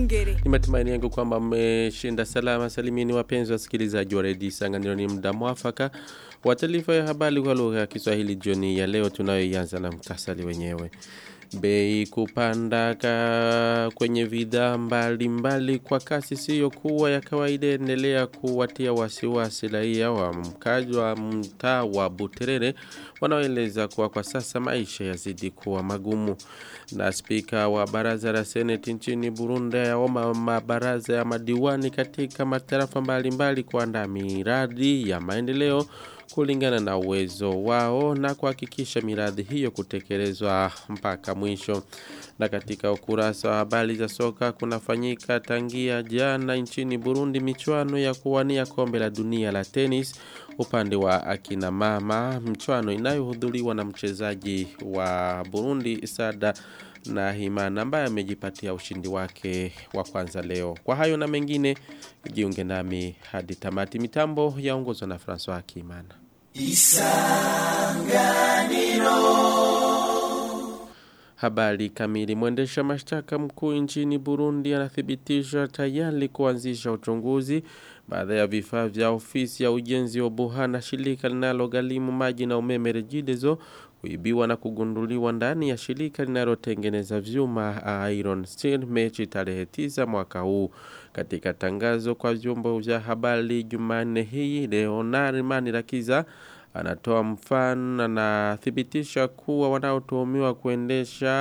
Iyongere. Ni matumaini yangu kwamba mmeshinda salama salimini wapenzi wasikilizaji wa redio Isanganiro ni muda mwafaka wa taarifa ya habari kwa lugha ya Kiswahili jioni ya leo tunayoianza na mtasali wenyewe. Bei kupanda ka kwenye bidhaa mbalimbali kwa kasi siyo kuwa ya kawaida endelea kuwatia wasiwasi raia wa mkaji wa mtaa wa Buterere wanaoeleza kuwa kwa sasa maisha yazidi kuwa magumu. Na spika wa baraza la seneti nchini Burundi yaomba mabaraza ya madiwani katika matarafa mbalimbali kuandaa miradi ya maendeleo kulingana na uwezo wao na kuhakikisha miradi hiyo kutekelezwa mpaka mwisho. Na katika ukurasa wa habari za soka kunafanyika tangia jana nchini Burundi michuano ya kuwania kombe la dunia la tenis upande wa akina mama mchuano inayohudhuriwa na mchezaji wa Burundi Sada na Himana ambaye amejipatia ushindi wake wa kwanza leo. Kwa hayo na mengine jiunge nami hadi tamati mitambo yaongozwa na François Akimana. Habari kamili. Mwendesha mashtaka mkuu nchini Burundi anathibitisha tayari kuanzisha uchunguzi baada ya vifaa vya ofisi ya ujenzi wa Buhana, shirika linalogharimu maji na umeme Regideso kuibiwa na kugunduliwa ndani ya shirika linalotengeneza vyuma Iron Steel mechi tarehe 9 mwaka huu. Katika tangazo kwa vyombo vya habari Jumanne hii, Leonard Manirakiza anatoa mfano anathibitisha kuwa wanaotuhumiwa kuendesha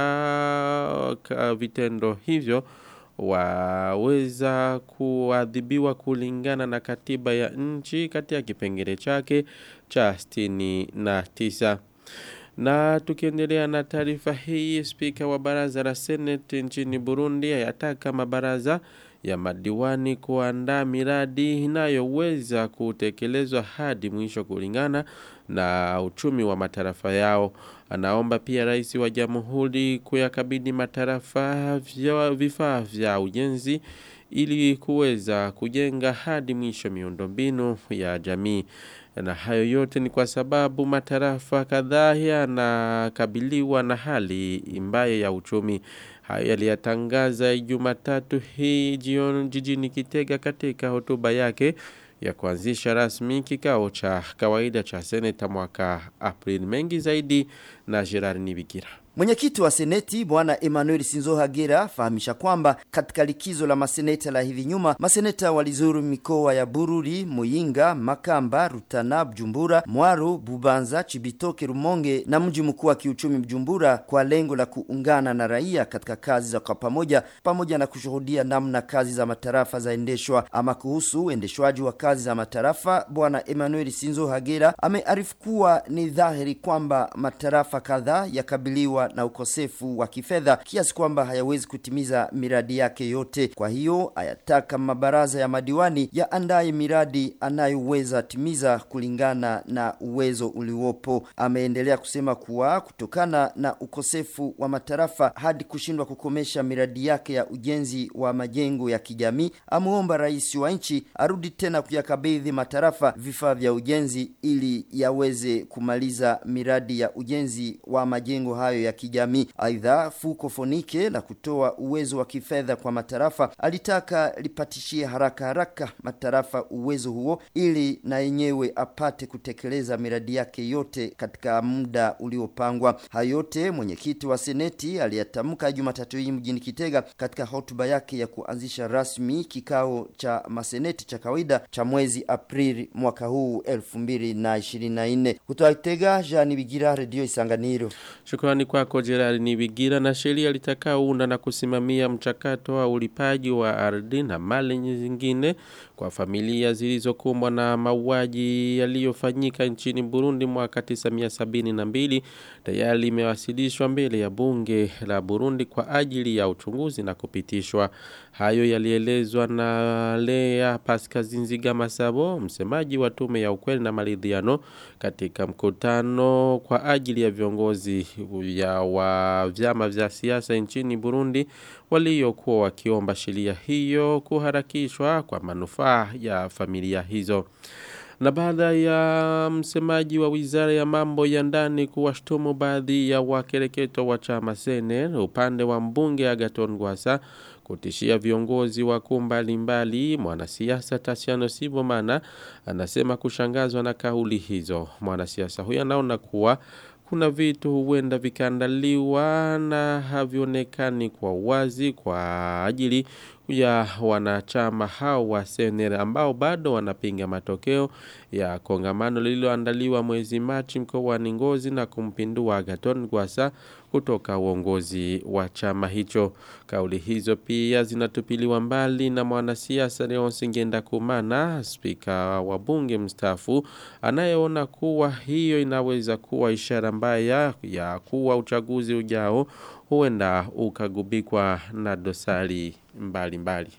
vitendo hivyo waweza kuadhibiwa kulingana na katiba ya nchi katika kipengele chake cha 69 na tukiendelea na taarifa hii spika wa baraza la seneti nchini Burundi ayataka mabaraza ya madiwani kuandaa miradi inayoweza kutekelezwa hadi mwisho kulingana na uchumi wa matarafa yao. Anaomba pia rais wa jamhuri kuyakabidhi matarafa vya vifaa vya ujenzi ili kuweza kujenga hadi mwisho miundombinu ya jamii. Na hayo yote ni kwa sababu matarafa kadhaa yanakabiliwa na hali mbaya ya uchumi. Hayo yaliyatangaza Jumatatu hii jioni jijini Kitega katika hotuba yake ya kuanzisha rasmi kikao cha kawaida cha seneta mwaka Aprili. Mengi zaidi na Gerard Nibigira. Mwenyekiti wa seneti bwana Emmanuel Sinzo Hagera fahamisha kwamba katika likizo la maseneta la hivi nyuma maseneta walizuru mikoa ya Bururi, Muyinga, Makamba, Rutana, Bujumbura, Mwaro, Bubanza, Chibitoke, Rumonge na mji mkuu wa kiuchumi Bujumbura kwa lengo la kuungana na raia katika kazi za kwa pamoja pamoja na kushuhudia namna kazi za matarafa zaendeshwa. Ama kuhusu uendeshwaji wa kazi za matarafa, bwana Emmanuel Sinzo Hagera amearifu kuwa ni dhahiri kwamba matarafa kadhaa yakabiliwa na ukosefu wa kifedha kiasi kwamba hayawezi kutimiza miradi yake yote. Kwa hiyo ayataka mabaraza ya madiwani yaandaye miradi anayoweza timiza kulingana na uwezo uliopo. Ameendelea kusema kuwa kutokana na ukosefu wa matarafa hadi kushindwa kukomesha miradi yake ya ujenzi wa majengo ya kijamii, amuomba rais wa nchi arudi tena kuyakabidhi matarafa vifaa vya ujenzi ili yaweze kumaliza miradi ya ujenzi wa majengo hayo ya kijamii. Aidha, fuko fonike la kutoa uwezo wa kifedha kwa matarafa alitaka lipatishie haraka haraka matarafa uwezo huo ili na yenyewe apate kutekeleza miradi yake yote katika muda uliopangwa. Hayo yote mwenyekiti wa seneti aliyatamka Jumatatu hii mjini Kitega katika hotuba yake ya kuanzisha rasmi kikao cha maseneti cha kawaida cha mwezi Aprili mwaka huu 2024. Kutoka Kitega, Jean Bigira, Radio Isanganiro. Shukrani kwako Gerard Nibigira na sheria litakaounda na kusimamia mchakato wa ulipaji wa ardhi na mali nyingine kwa familia zilizokumbwa na mauaji yaliyofanyika nchini Burundi mwaka 1972 tayari imewasilishwa mbele ya bunge la Burundi kwa ajili ya uchunguzi na kupitishwa. Hayo yalielezwa na Lea Paskazinziga Masabo, msemaji wa tume ya ukweli na maridhiano katika mkutano kwa ajili ya viongozi ya wa vyama vya siasa nchini Burundi waliokuwa wakiomba sheria hiyo kuharakishwa kwa manufaa ya familia hizo. Na baada ya msemaji wa wizara ya mambo ya ndani kuwashtumu baadhi ya wakereketo wa chama Sener upande wa mbunge Agaton Gwasa kutishia viongozi wakuu mbalimbali mwanasiasa Tasiano Sibomana anasema kushangazwa na kauli hizo. Mwanasiasa huyo anaona kuwa kuna vitu huenda vikaandaliwa na havionekani kwa wazi kwa ajili ya wanachama hao wa senere ambao bado wanapinga matokeo ya kongamano lililoandaliwa mwezi Machi mkoani Ngozi na kumpindua Agaton Gwasa kutoka uongozi wa chama hicho. Kauli hizo pia zinatupiliwa mbali na mwanasiasa Leonce Ngenda Kumana, spika wa bunge mstaafu, anayeona kuwa hiyo inaweza kuwa ishara mbaya ya kuwa uchaguzi ujao huenda ukagubikwa na dosari mbali mbali.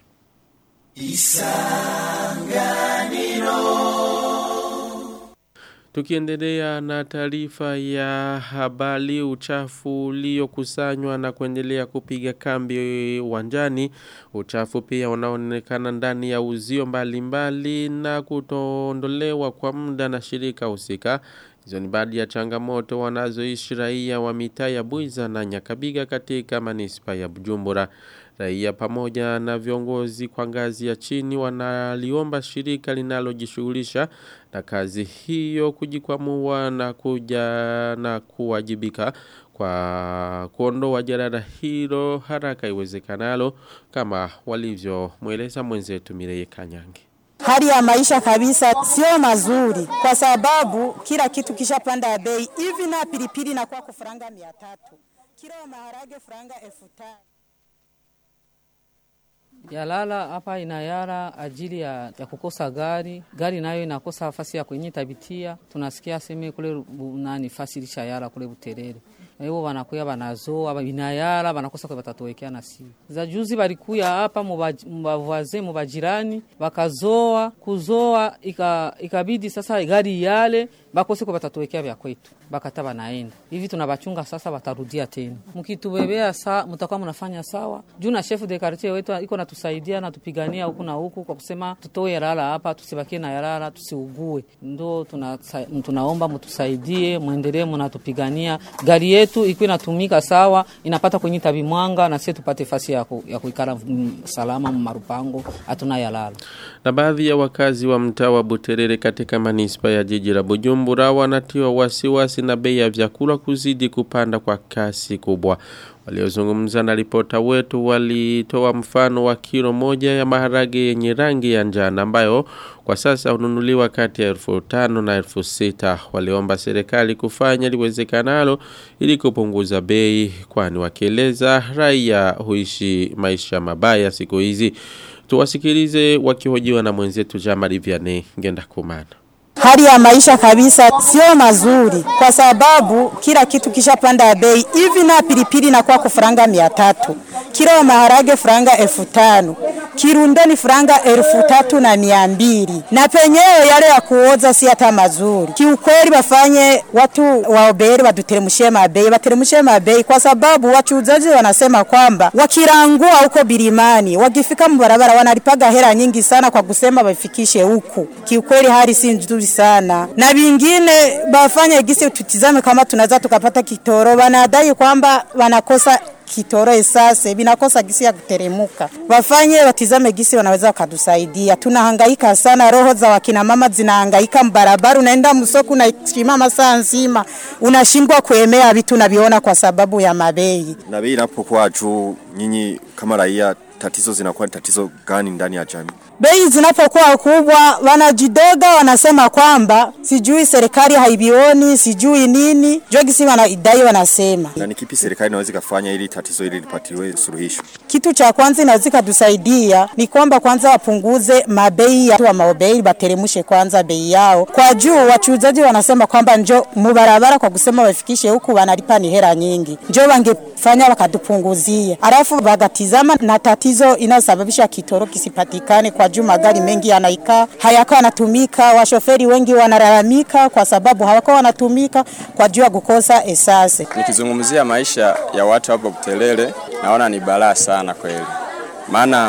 Tukiendelea na taarifa ya habari uchafu uliokusanywa na kuendelea kupiga kambi uwanjani uchafu pia unaonekana ndani ya uzio mbalimbali na kutoondolewa kwa muda na shirika husika Hizo ni baadhi ya changamoto wanazoishi raia wa mitaa ya Buiza na Nyakabiga katika manispa ya Bujumbura. Raia pamoja na viongozi kwa ngazi ya chini wanaliomba shirika linalojishughulisha na kazi hiyo kujikwamua na kuja na kuwajibika kwa kuondoa jarada hilo haraka iwezekanalo kama walivyomweleza mwenzetu Mireye Kanyange. Hali ya maisha kabisa sio mazuri, kwa sababu kila kitu kishapanda bei. Hivi na pilipili na kwa kufuranga mia tatu, kilo maharage furanga elfu tano. Yalala hapa inayara ajili ya, ya kukosa gari. Gari nayo inakosa nafasi ya kwenye tabitia. Tunasikia sema kule nani fasi lisha yara kule Buterere. Ewo wanakuya wanazoa binayara wanakosa kwa batatuwekea na si. Za juzi balikuya hapa mubavaze mubajirani wakazoa kuzoa ika, ikabidi sasa gari yale bakose kwa batatuwekea vya kwetu bakata banaenda hivi tunabachunga sasa watarudia tena mkitubebea saa mtakuwa mnafanya sawa juu na chef de quartier wetu iko natusaidia na tupigania huku na huku kwa kusema tutoe yalala hapa tusibakie na yalala tusiugue ndo tuna, tunaomba mtusaidie muendelee mnatupigania gari yetu iko inatumika sawa inapata kwenye tabi mwanga na sisi tupate fasi ya, ku, ya kuikara salama marupango hatuna yalala na baadhi ya wakazi wa mtaa wa Buterere katika manispa ya jiji la Bujumbura wanatiwa wasiwasi na bei ya vyakula kuzidi kupanda kwa kasi kubwa. Waliozungumza na ripota wetu walitoa mfano wa kilo moja ya maharage yenye rangi ya njano ambayo kwa sasa hununuliwa kati ya elfu tano na elfu sita. Waliomba serikali kufanya liwezekanalo ili kupunguza bei kwani wakieleza raia huishi maisha mabaya siku hizi. Tuwasikilize wakihojiwa na mwenzetu Jamari Vianney Ngenda Kumana. Hali ya maisha kabisa sio mazuri, kwa sababu kila kitu kishapanda bei. Hivi na pilipili na kwa kufuranga mia tatu, kilo ya maharage furanga elfu tano, kirundo ni furanga elfu tatu na mia mbili, na penyewe yale ya kuoza si hata mazuri. Kiukweli wafanye watu waoberi waduteremshie mabei, wateremshie mabei, kwa sababu wachuuzaji wanasema kwamba wakirangua huko bilimani, wakifika mbarabara wanalipaga hela nyingi sana kwa kusema wafikishe huku. Kiukweli hali si nzuri sana, na vingine bafanye gisi tutizame kama tunaweza tukapata kitoro. Wanadai kwamba wanakosa kitoro esase binakosa gisi ya kuteremuka. Wafanye watizame gisi wanaweza wakatusaidia. Tunahangaika sana, roho za wakina mama zinahangaika mbarabara, unaenda msoko unasimama saa nzima, unashindwa kuemea vitu unaviona kwa sababu ya mabei. Na bei inapokuwa juu, nyinyi kama raia, tatizo zinakuwa ni tatizo gani ndani ya jamii? bei zinapokuwa kubwa wanajidoga, wanasema kwamba sijui serikali haibioni sijui nini, jogisi wanaidai, wanasema. Na ni kipi serikali inaweza kufanya ili tatizo hili lipatiwe suluhisho? Kitu cha kwanza inaweza kutusaidia ni kwamba kwanza wapunguze mabei ya wa maobei, bateremshe kwanza bei yao kwa juu. Wachuuzaji wanasema kwamba njo mubarabara kwa kusema wafikishe huku wanalipa ni hela nyingi, njo wangefanya wakatupunguzia, alafu wagatizama na tatizo inayosababisha kitoro kisipatikane kwa juu magari mengi yanaikaa hayako yanatumika. Washoferi wengi wanalalamika kwa sababu hawako wanatumika kwa juu ya kukosa esase. Nikizungumzia maisha ya watu hapo Butelele, naona ni balaa sana kweli, maana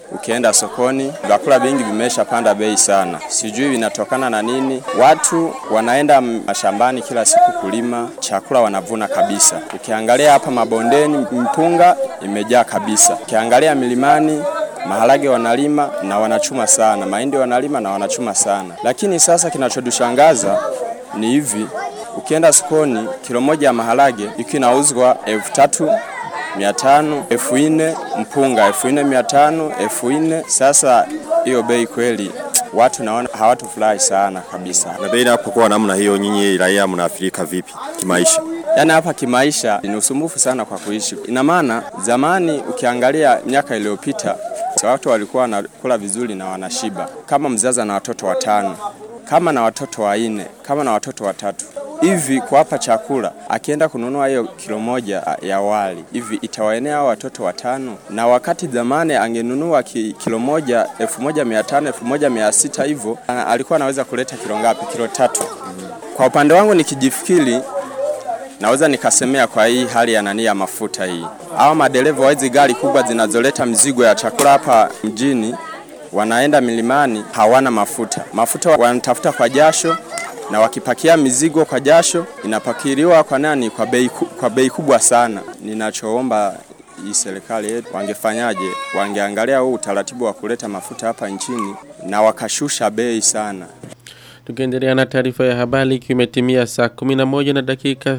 ukienda sokoni vyakula vingi vimeshapanda bei sana, sijui vinatokana na nini. Watu wanaenda mashambani kila siku kulima, chakula wanavuna kabisa. Ukiangalia hapa mabondeni, mpunga imejaa kabisa. Ukiangalia milimani maharage wanalima na wanachuma sana, mahindi wanalima na wanachuma sana. Lakini sasa kinachodushangaza ni hivi, ukienda sokoni kilo moja ya maharage iko inauzwa elfu tatu mia tano elfu nne mpunga elfu nne mia tano elfu nne Sasa hiyo bei kweli watu naona hawatufurahi sana kabisa. Na bei inapokuwa namna hiyo, nyinyi raia mnaathirika vipi kimaisha? Yaani hapa kimaisha ni usumbufu sana kwa kuishi. Ina maana zamani ukiangalia miaka iliyopita watu walikuwa wanakula vizuri na wanashiba. Kama mzazi na watoto watano, kama na watoto wanne, kama na watoto watatu hivi kuwapa chakula, akienda kununua hiyo kilo moja ya wali hivi itawaenea hao watoto watano, na wakati zamani angenunua ki, kilo moja elfu moja mia tano elfu moja mia sita hivyo alikuwa anaweza kuleta kilo ngapi? Kilo tatu. Kwa upande wangu nikijifikiri naweza nikasemea kwa hii hali ya nani ya mafuta hii, au madereva wa hizi gari kubwa zinazoleta mizigo ya chakula hapa mjini wanaenda milimani, hawana mafuta. Mafuta wanatafuta kwa jasho, na wakipakia mizigo kwa jasho inapakiliwa kwa nani? Kwa bei, kwa bei kubwa sana. Ninachoomba hii serikali yetu wangefanyaje? Wangeangalia huu utaratibu wa kuleta mafuta hapa nchini na wakashusha bei sana. Tukiendelea na taarifa ya habari kimetimia saa 11 na dakika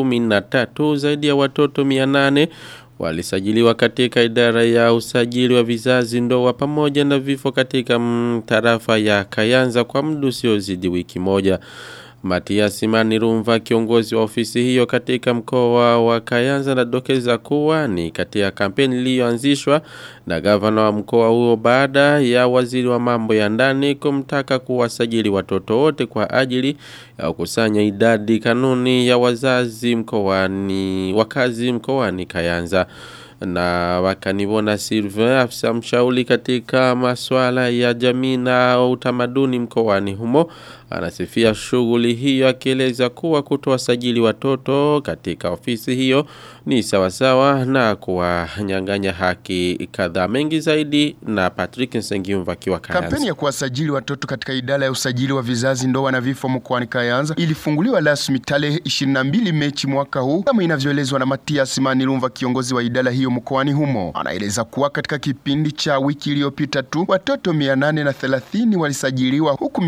13 zaidi ya watoto 800 walisajiliwa katika idara ya usajili wa vizazi ndoa pamoja na vifo katika tarafa ya Kayanza kwa muda usiozidi wiki moja. Matias Manirumva kiongozi wa ofisi hiyo katika mkoa wa Kayanza na dokeza kuwa ni katika kampeni iliyoanzishwa na gavana wa mkoa huo baada ya waziri wa mambo ya ndani kumtaka kuwasajili watoto wote kwa ajili ya kukusanya idadi kanuni ya wazazi mkoani wakazi mkoani Kayanza na wakanivona Sylvain afisa mshauri katika masuala ya jamii na utamaduni mkoani humo anasifia shughuli hiyo akieleza kuwa kutowasajili watoto katika ofisi hiyo ni sawasawa na kuwanyang'anya haki kadhaa mengi zaidi na Patrick Nsengiumva akiwa Kayanza. Kampeni ya kuwasajili watoto katika idara ya usajili wa vizazi ndoa na vifo mkoani Kayanza ilifunguliwa rasmi tarehe 22 Mechi mwaka huu kama inavyoelezwa na Matias Manilumva kiongozi wa idara hiyo mkoani humo. Anaeleza kuwa katika kipindi cha wiki iliyopita tu watoto 830 walisajiliwa huku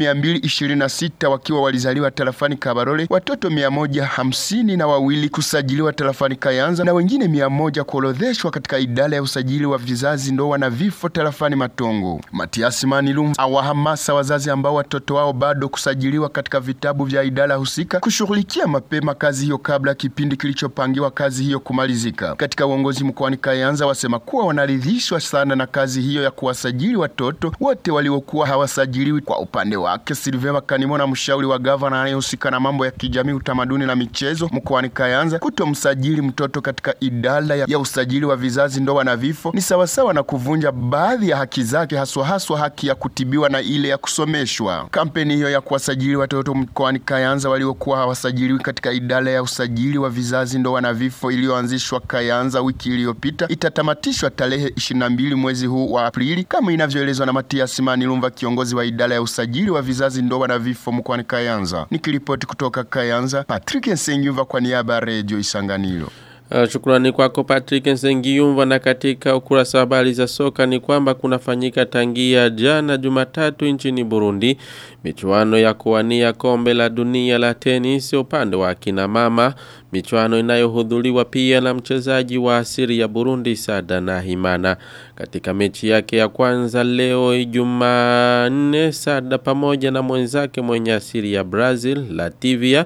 226 wakiwa walizaliwa tarafani Kabarole, watoto 150 na wawili kusajiliwa tarafani Kayanza na wengine 100 kuorodheshwa katika idara ya usajili wa vizazi ndoa na vifo tarafani Matongo. Matias Manilum awahamasa wazazi ambao watoto wao bado kusajiliwa katika vitabu vya idara husika kushughulikia mapema kazi hiyo kabla kipindi kilichopangiwa kazi hiyo kumalizika. Katika uongozi mkoani Kayanza wasema kuwa wanaridhishwa sana na kazi hiyo ya kuwasajili watoto wote waliokuwa hawasajiliwi. Kwa upande wake Silvema Kanimona, mshauri wa gavana anayehusika na mambo ya kijamii, utamaduni na michezo mkoani Kayanza, kutomsajili mtoto katika idara ya, ya usajili wa vizazi ndoa na vifo ni sawasawa na kuvunja baadhi ya haki zake, haswa haswa haki ya kutibiwa na ile ya kusomeshwa. Kampeni hiyo ya kuwasajili watoto mkoani Kayanza waliokuwa hawasajiliwi katika idara ya usajili wa vizazi ndoa na vifo iliyoanzishwa Kayanza wiki iliyopita itatamatishwa tarehe 22 mwezi huu wa Aprili kama inavyoelezwa na Matias Manilumva, kiongozi wa idara ya usajili wa vizazi ndoa na vifo mkoani Kayanza. Nikiripoti kutoka Kayanza, Patrick Nsengyumva kwa niaba ya Radio Isanganiro. Uh, shukrani kwako Patrick Nsengiyumva na katika ukurasa wa habari za soka ni kwamba kunafanyika tangia jana Jumatatu nchini Burundi michuano ya kuwania kombe la dunia la tenis upande wa kina mama michuano inayohudhuriwa pia na mchezaji wa asili ya Burundi Sada na Himana katika mechi yake ya kwanza leo Jumanne Sada pamoja na mwenzake mwenye asili ya Brazil Latvia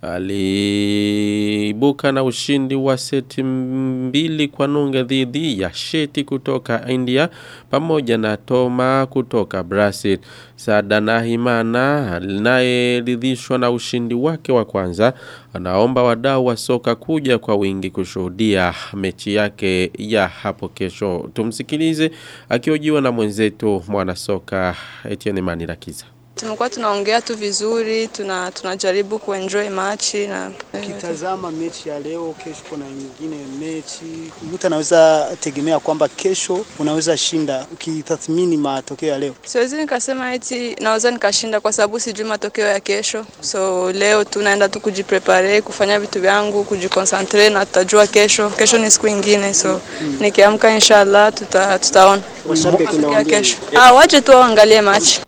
aliibuka na ushindi wa seti mbili kwa nunge dhidi ya Sheti kutoka India pamoja na Toma kutoka Brazil. Sada na Himana anayeridhishwa na ushindi wake wa kwanza anaomba wadau wa soka kuja kwa wingi kushuhudia mechi yake ya hapo kesho. Tumsikilize akiojiwa na mwenzetu mwana soka Etienne Manirakiza. Tumekuwa tunaongea tu vizuri, tuna tunajaribu kuenjoy machi na Ukitazama mechi ya leo, kesho kuna nyingine mechi, mtu anaweza tegemea kwamba kesho unaweza shinda. Ukitathmini matokeo ya leo, siwezi nikasema eti naweza nikashinda kwa sababu sijui matokeo ya kesho. So leo tunaenda tu kujiprepare, kufanya vitu vyangu, kujiconcentrate na tutajua kesho. Kesho ni siku ingine, so nikiamka inshallah tuta, tutaona Washabiki ya nawaambia kesho. Ah, waje tu waangalie machi.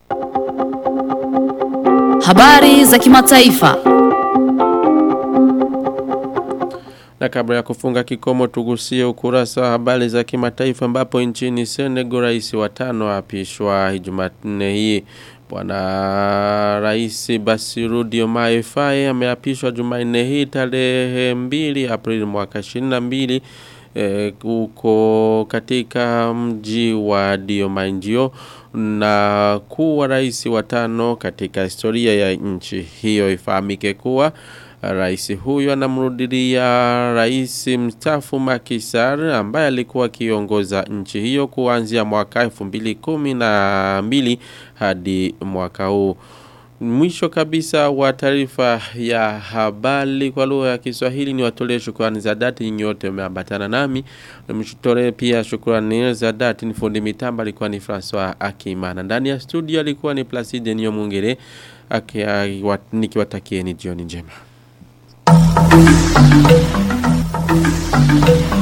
Habari za kimataifa. Na kabla ya kufunga kikomo tugusie ukurasa wa habari za kimataifa ambapo nchini Senegal rais wa tano apishwa Jumanne hii. Bwana Rais Bassirou Diomaye Faye ameapishwa Jumanne hii tarehe 2 Aprili mwaka 22 eh, huko katika mji wa Diomanjio na kuwa rais wa tano katika historia ya nchi hiyo ifahamike kuwa Rais huyo anamrudilia rais mstaafu Macky Sall ambaye alikuwa akiongoza nchi hiyo kuanzia mwaka 2012 hadi mwaka huu. Mwisho kabisa wa taarifa ya habari kwa lugha ya Kiswahili ni watolee shukrani za dhati nyote mmeambatana nami. Mshutore pia shukrani za dhati ni fundi mitamba alikuwa ni Francois Akimana. Ndani ya studio alikuwa ni Placide Nyomungere nikiwatakieni jioni njema.